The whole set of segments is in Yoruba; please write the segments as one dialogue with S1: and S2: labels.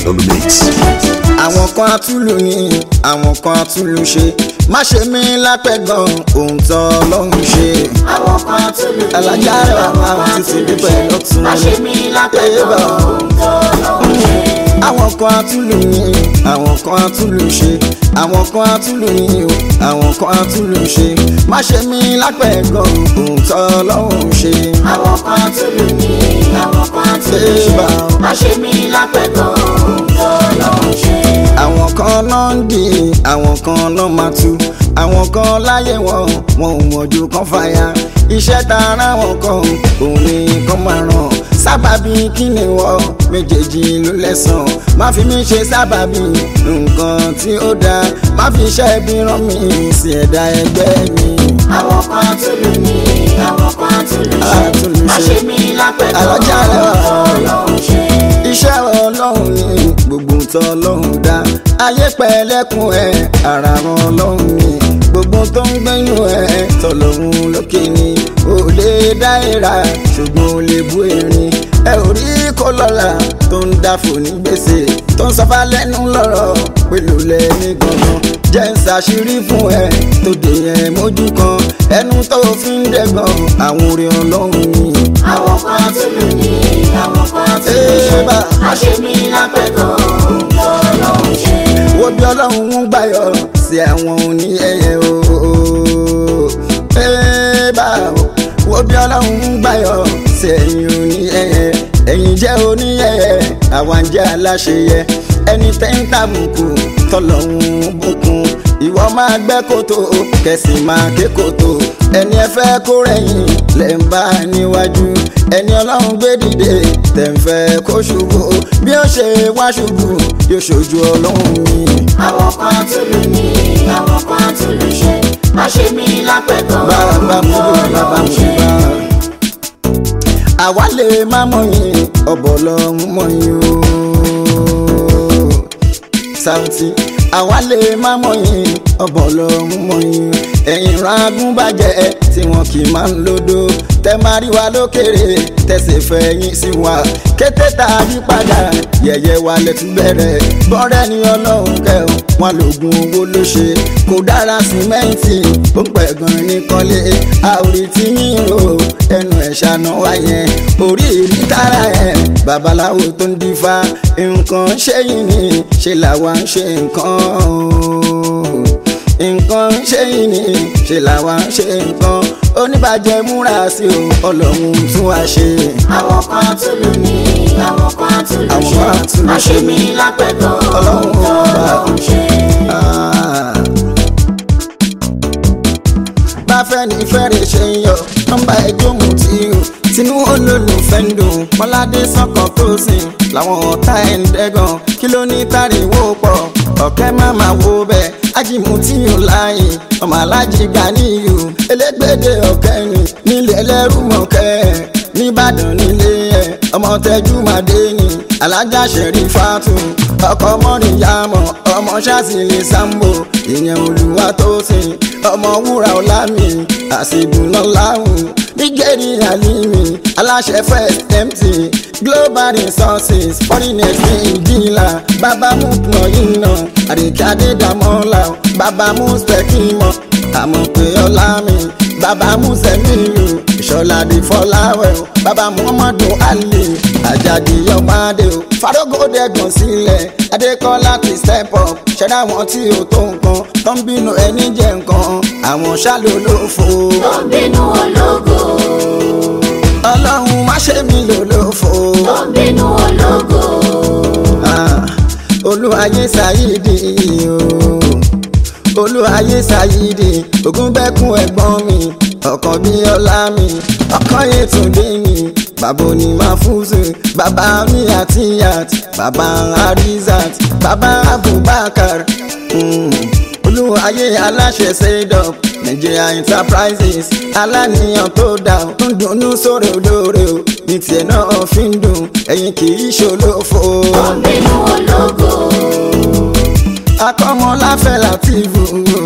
S1: on the mix.
S2: àwọn kan àtúlù ní àwọn kan àtúlù ṣe má ṣe mí lápẹ̀gàn ohun tó ọlọ́run ṣe.
S3: àwọn kan tún lù mí
S2: alájà rẹ̀ àwọn
S3: àwọn kan
S2: títí
S3: tún lù
S2: dúpẹ́
S3: ṣe
S2: lọ́tún.
S3: má ṣe mí lápẹ̀tọ̀ ohun tó lọ́hùn ṣe.
S2: àwọn kan àtúlù ní àwọn kan àtúlù ṣe àwọn kan àtúlù ní o àwọn kan àtúlù ṣe má ṣe mí lápẹ̀gàn ohun tó ọlọ́run ṣe.
S3: àwọn kan tún lù mí àwọn kan tún lù ṣe
S2: Ébà.
S3: má ṣe mí lápẹ̀tọ̀ ohun tó lọ́hùn ṣe.
S2: àwọn kan náà ń dì í àwọn kan náà máa tú àwọn kan láyé wọn wọn ò mọ̀jú kan fàyà iṣẹ́ tá a rán wọn kan òun ni kan máa ràn sábàbí kí ni wọ́n méjèèjì ló lẹ́sàn má fi mí ṣe sábàbí nǹkan tí ó dáa má fi iṣẹ́ bí rán mi sí ẹ̀dá ẹgbẹ́ mi.
S3: àwọn kan tún lù mí àwọn kan tún lù ṣe
S2: Àtúnlù
S3: má
S2: ṣe.
S3: ṣe mí lápẹ̀tọ̀
S2: Alájà rẹ̀ wà.
S3: ohun tó lọ́hùn ṣe.
S2: iṣẹ́ ọlọ́run ni gbogbo tó ọlọ́run dá ayé pẹ̀lẹ́kùn ẹ̀ ara ran ọlọ́run ni gbogbo tó ń gbẹ́nu ẹ̀ tọ̀lọ́run lókè ni ò lè dá ìra ṣùgbọ́n ò lè bú erin ẹ ò rí kó lọ́la tó ń dáfò ní gbèsè tó ń sọfá lẹ́nu lọ́rọ̀ pẹ̀lú lẹ́ni gangan jẹ́ ń ṣàṣírí fún ẹ tó dé yẹn mójú kan ẹnu tó fi ń dẹ́gàn àwọn orin ọlọ́run ni.
S3: àwọn kan tún lù mí àwọn kan tún lù ṣe
S2: Ébà.
S3: má ṣe mí lápẹ̀tọ̀ ohun tó lọ́hùn ṣe.
S2: wo bí ọlọ́run ń gbàyọ̀ sí àwọn òní ẹyẹ ooo bá wo bí ọlọ́run ń gbàyọ̀ sí ẹ̀yìn òní ẹyẹ ẹ̀yìn jẹ́ òní ẹyẹ àwa ń jẹ́ aláṣeyẹ ẹni tẹ́ ń tàbùkù tọ́lọ́run bùkún ìwọ máa gbẹ́ kòtò kẹsì máa ké kòtò ẹni ẹ fẹ́ kó rẹ̀yìn lẹ́ ń bá níwájú ẹni ọlọ́run gbé dìde tẹ̀ ń fẹ́ kó ṣubú bí ó ṣe wá ṣubú yóò ṣojú ọlọ́run mi.
S3: àwọn kan tún lù mí àwọn kan tún lù ṣe má ṣe mí lápẹ̀tọ̀
S2: bàbá
S3: ohun
S2: mú
S3: tó
S2: bàbá
S3: lọ́hùn
S2: mú
S3: ṣe.
S2: bá. àwa lè má mọ̀yìn ọ̀bọ̀ lọ́hún mọ̀yìn o. Saoty àwa lè má mọ̀yìn ọ̀bọ̀ lọ́hún mọ̀yìn ẹ̀yìn ragún bàjẹ́ tí wọn kì í máa ń lódò tẹ máa rí wa lókèrè tẹsẹ̀ fẹ̀yìn sí wa kété tá a yí padà yẹ̀yẹ́ wa lẹ́tún bẹ̀rẹ̀ bọ́rẹ́ ni ọlọ́run kẹ́hìn wọn lògùn owó ló ṣe kò dára símẹ́ǹtì ó ń pẹ̀gàn ní kọ́lé àwòrán tí yín ro ẹnu ẹ̀ ṣàná wáyẹn orí ìrí tára ẹ̀ babaláwo tó ń dífá nǹkan ṣẹ́yìn ni ṣe làwa ń ṣe nǹkan o nǹkan ṣẹ́yìn ni ṣe làwa ń ṣe nǹkan oníbàjẹ́ múra sí o ọlọ́run tún wá ṣe.
S3: àwọn kan tún lù mí àwọn kan tún lù
S2: Àwọn
S3: ṣe
S2: kan tún lù
S3: má
S2: ṣe.
S3: ṣe mí lápẹ̀tọ̀
S2: Ọlọ́run
S3: ohun tó
S2: ọba.
S3: lọ́hùn ṣe.
S2: Ah. bá fẹ́ ní fẹ́rẹ̀ ṣe ń yọ nọ́mbà ẹjọ́ mu tí o tinú olólùfẹ́ ń dùn mọ́ládé sọ́kàn tó sìn làwọn ọ̀tá ẹ̀ ń dẹ́gàn kí ló ní tàríwó pọ̀ ọ̀kẹ́ má máa wo bẹ́ẹ̀ ájìmú tí o láàyè ọmọ alájí gbà níyù elégbèdè ọ̀kẹ́ ni nílẹ̀ ẹlẹ́rú mọ̀kẹ́ nìbàdàn nílé ẹ̀ ọmọ tẹ́jú màdé ni alájà ṣẹ̀rí fàtú ọkọ̀ mọ́rin yàmọ̀ ọmọ ṣáṣìlẹ̀ sambo ìyẹn olùwà tó sìn ọmọ wúrà ọlámi àṣìdùnà láwùn nígẹ̀rì àlìmí aláṣẹ first empty global resources foreign exchange dealer bàbá mú pọ̀ iná àdìkí adédàmọ́lá bàbá mú spẹ́kìmọ̀ àmọ̀ pé ọlá mi bàbá mú sẹ́mìlù ìṣọ̀ládì fọláwẹ̀ o bàbá muhammadu ali àjàdì ọmọdé o farógòdè gbọ̀n sílẹ̀ adékọ́lá ti step up ṣẹ̀dá wọn tí ò tó nǹkan tó ń bínú ẹni jẹ nǹkan àwọn ṣálò ló fò
S3: tó ń bínú ológo
S2: ọlọ́run má ṣe mí lò ló fò
S3: tó ń bínú ológo
S2: Ah, olúwayé ṣàyídì o olúwayé ṣàyídì ògúnbẹ́kún ẹ̀gbọ́n mi ọkàn bí ọlá mi ọkàn yẹtùndé ni bàbá òní máa fúnṣe bàbá mi àti yat bàbá arizat bàbá abubakar mm. olúwayé aláṣẹ sedop nigeria enterprises aláníyàn tó dá o tó ń dunnú sórí olóore o ní tiẹ̀ náà fi ń dùn ẹ̀yin kì í ṣolófo.
S3: tó ń bínú ológo
S2: akọ́mọláfẹ́ látìvù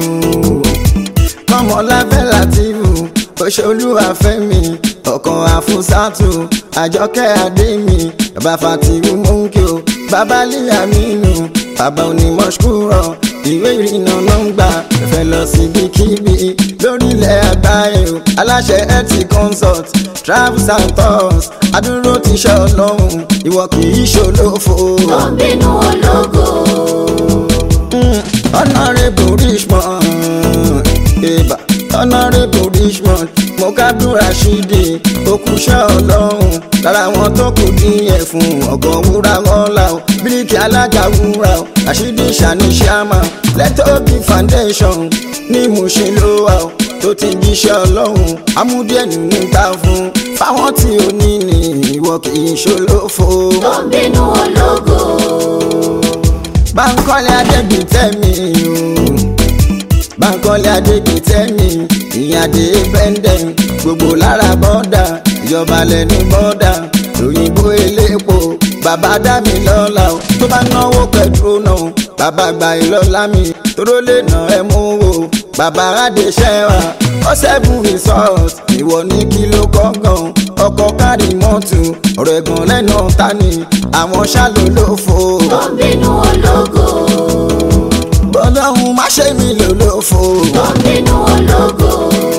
S2: kọ́mọláfẹ́ látìvù òṣèlúwàfẹ́mi ọkàn àfúsàtù àjọkẹ́ àdémi bàbá fàtìwù mọ́ńkì o bàbá líyàmínú bàbá onímọ̀ṣúrọ̀ ìwé ìrìnnà nọ́ngbà fẹ́ lọ síbikíbi lórílẹ̀ àgbáyé o aláṣẹ ẹtì consult travels and tours adúró ti ṣe ọlọ́run ìwọ kì í ṣolófo.
S3: tó ń bínú ológo.
S2: Mm, honourable richmond eba honourable richmond mokadu rashidi okuṣẹ́ ọlọ́run lára wọn tó kù díẹ̀ fún ọ̀gọ́ wúrà ọ̀la o bíríkì alága wúrà o rashidi sani sharma lẹ́tọ́bí foundation ní Mushin ló wà o tó ti jíṣẹ́ ọlọ́run amúdíẹ̀ nínú ta fún fáwọn tí ò ní ní ìwọ kì í ṣolófo.
S3: tó ń bínú ológo.
S2: Bánkọ́lé Adégbìtẹ́mi o Bánkọ́lé Adégbìtẹ́mi ìyàdé bẹ́ndẹ̀ gbogbo lára bọ́dà ìjọba lẹ́nu bọ́dà òyìnbó elépo bàbá dá mi lọ́la o tó bá náwó pẹ̀tró náà bàbá gba ìlọ́lá mi tóró lè nà ẹ́ mú o bàbá adéṣẹ́wà ọ̀sẹ̀bùn resort ìwọ ní kí ló kọ́gàn ọkọ̀ kárí mọ́tò ọ̀rọ̀ ẹ̀gàn lẹ́nu tani àwọn ṣàlólófo
S3: tó ń bínú ológo.
S2: bọ́lọ́hún má ṣe mí lólófo.
S3: tó ń bínú ológo.